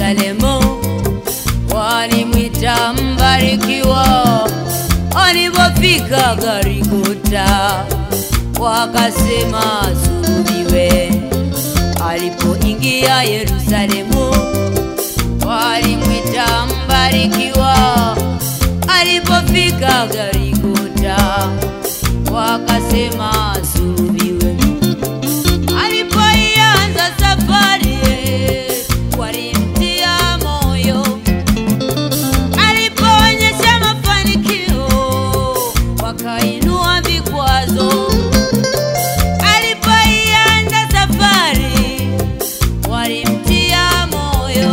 Yerusalemu, walimwita mbarikiwa. Alipofika Golgotha, wakasema asulubiwe. Alipoingia Yerusalemu, walimwita mbarikiwa. Alipofika Golgotha, wakasema asulubiwe. Alipoianza safari, walimtia moyo. Alipoonyesha mafanikio, wakainua vikwazo. Alipoianza safari, walimtia moyo.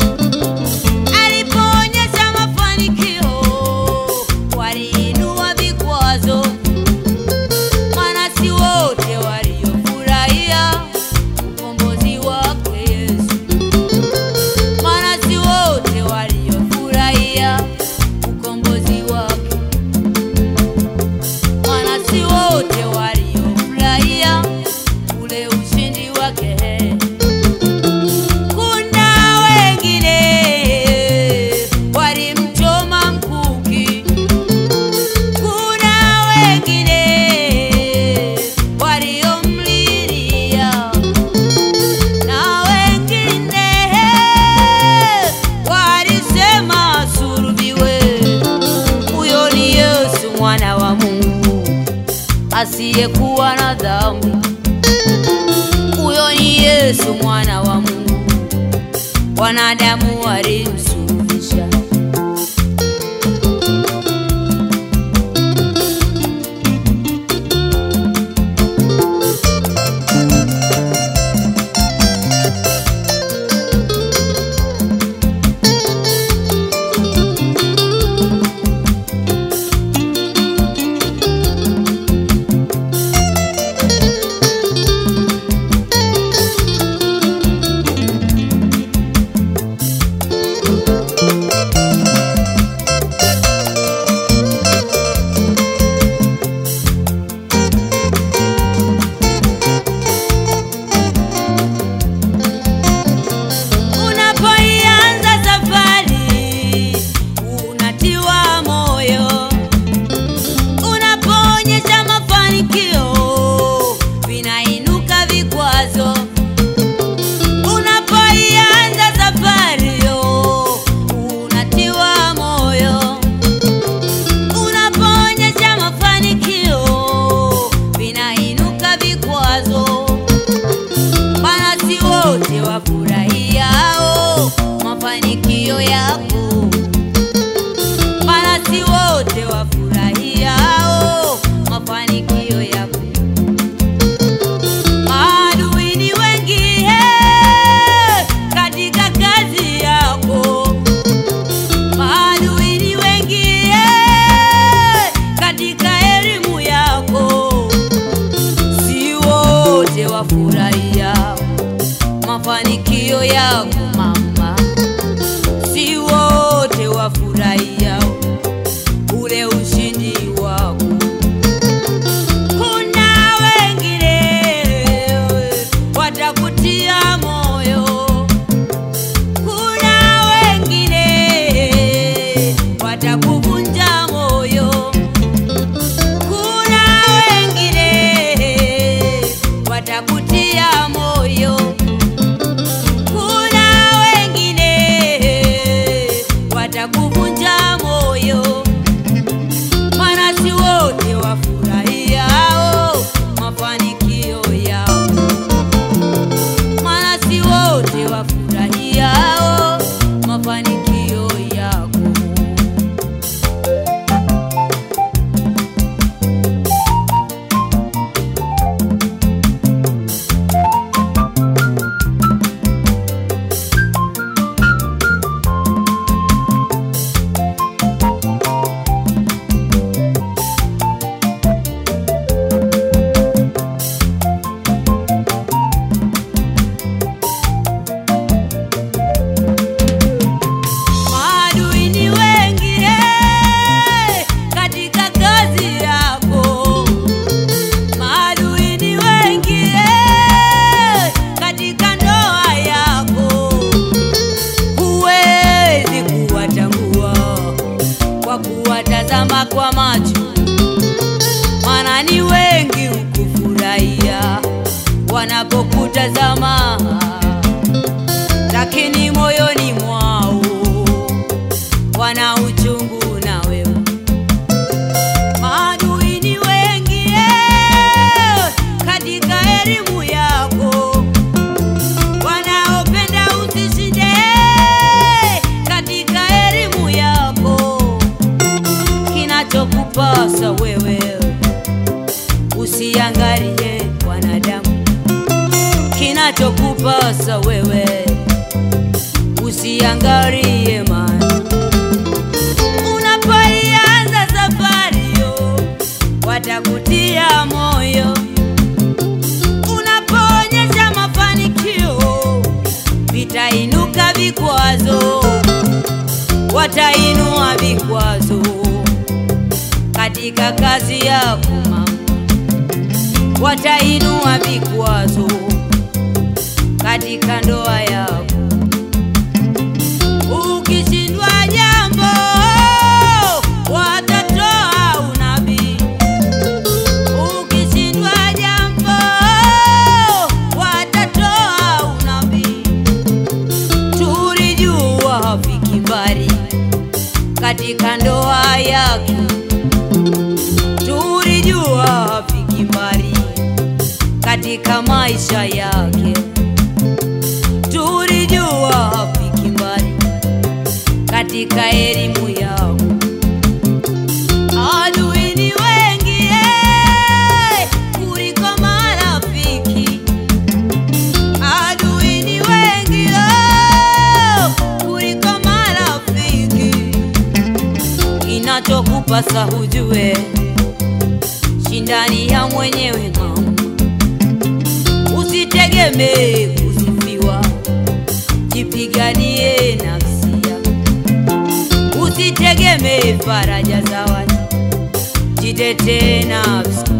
Alipoonyesha mafanikio, waliinua vikwazo. Maana si wote waliofurahia ukombozi wake Yesu, maana si wote waliofurahia ukombozi wake, maana si wote waliofurahia ule ushindi wake. Kuna wengine walimchoma mkuki kuna wengine waliomlilia na wengine walisema asulubiwe. Huyo ni Yesu mwana wa Mungu asiyekuwa na dhambi. Huyo ni Yesu mwana wa Mungu, wanadamu walimsulubisha. Unapoianza safari unatiwa moyo, unapoonyesha mafanikio vinainuka vikwazo. Unapoianza safari unatiwa moyo, unapoonyesha mafanikio vinainuka vikwazo maana si wote wafurahiao mafanikio yako, maana si wote wafurahiao mafanikio yako. Maadui ni wengi eh, katika kazi yako, maadui ni wengi eh, katika elimu yako si wote wafurahia mafanikio yako mama, si wote wafurahia ule ushindi wako. Kuna wengine watakutia moyo, kuna wengine watakuvunja moyo kuna wengine watakutia moyo, kuna kutazama kwa macho, maana ni wengi hukufurahia wanapokutazama, lakini moyoni mwao wana uchungu na wewe. Maadui ni wengi eh, katika elimu yako, wanaopenda usishinde eh, katika elimu yako. Kinachokupasa wewe usiangalie wanadamu, kinachokupasa wewe usiangalie mali unapoianza safari yo watakutia moyo, unapoonyesha mafanikio vitainuka vikwazo, watainua vikwazo katika kazi yako mama, watainua vikwazo katika ndoa yako ukishindwa jambo watatoa unabii, ukishindwa jambo watatoa unabii. Tulijua hafiki mbali katika ndoa yake, tulijua hafiki mbali katika maisha yake, tulijua hafiki mbali katika elimu yao. Adui ni wengi eh, kuliko marafiki. Adui ni wengi oh, kuliko marafiki. Kinachokupasa hujue, shindani ya mwenyewe mama, usitegemee kusifiwa, jipiganie nafsi yako usitegemee faraja za watu, jitetee nafsi